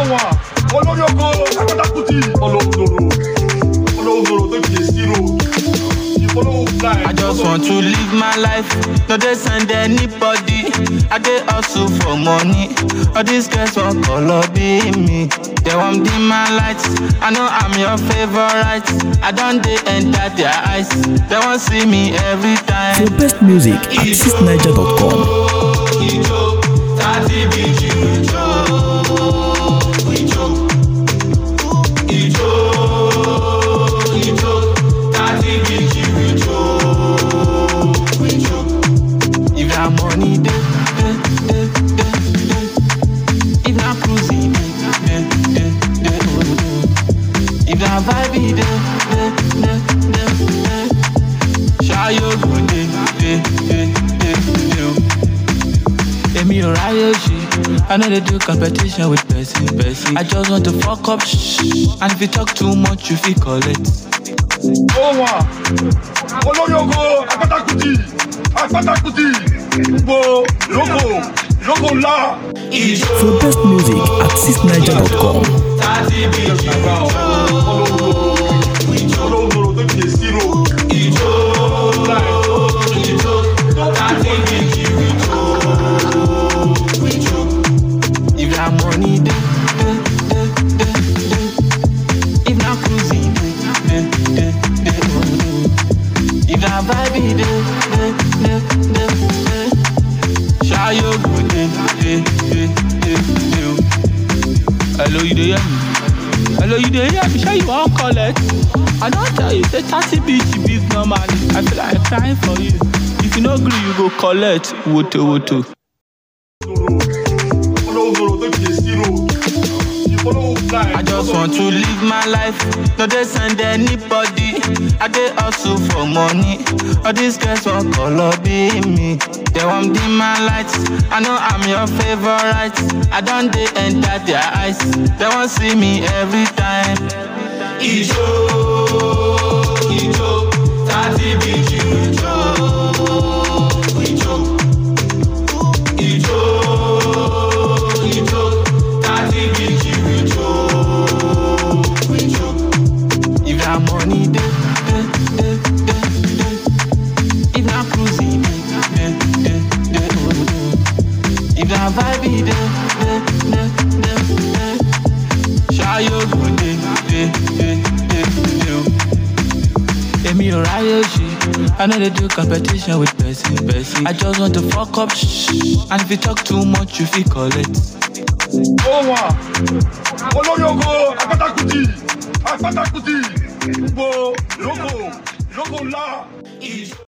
wà olórí oko akọ́tàkùtì olóòzòrò olóòzòrò tó ti dé sí road ìfọlọ́wọ́ fly. I just want to live my life, no dey send anybody. I dey hustle for money. All these girls want color be me. They want dim my lights. I know I'm your favorite. I don't dey enter their eyes. They want see me every time. For best music, artistniger.com. Ijo, tati biji ijo, ijo, ijo, ijo, tati biji ijo, ijo. If na money dey, dey, dey, dey, dey. If na cruising dey, dey, dey, dey, oh, oh. If na vibe dey, dey, dey, dey, dey. Ṣayo go dey, dey, dey, dey, dey, oh. Èmi ò ráyè ṣe. I no dey do competition with person person. I just want to fuck up shh. And if you talk too much, you fit collect. ó wà olórí oko akọ́tàkùtì akọ́tàkùtì gbogbo ìrókò ìrókò ńlá. For best music, artistniger.com. Tati bí Nàgbà olóòzòrò olóòzòrò tó ti dé sí road ìjó, fly. ìjó, tati bí ìjó, ìjó. If na money dey, dey, dey, dey, dey. If na cruising dey, dey, dey, dey, oh, oh. If na vibe dey, dey, dey, dey, dey. Ṣayo go dey, dey, dey, dey, dey, oh. Hello, you dey hear me? Hello, you dey hear me? Shey you wan collect? I don tell you say thirty BG big normally. I feel like crying for you. If you no gree, you go collect woto woto. olóòzòrò tó ti dé sí road ìfọlọ́wọ́ fly. I just want to live my life, no dey send anybody. I dey hustle for money. All these girls want color be me. They want dim my lights. I know I'm your favorite. I don dey enter their eyes. They want see me every time. Ijo, ijo, tati biji ijo, ijo, ijo, ijo, tati biji ijo, ijo. If na money dey, dey, dey, dey, dey. If na cruising dey, dey, dey, dey, oh, oh. If na vibe dey, dey, dey, dey, dey. Ṣayo go dey, dey, dey, dey, dey, oh. Èmi ò ráyè ṣe. I no dey do competition with person person. I just want to fuck up shh. And if you talk too much, you fit collect. ó wà olórí oko akọ́tàkùtì akọ́tàkùtì gbogbo ìrókò ìrókò ńlá.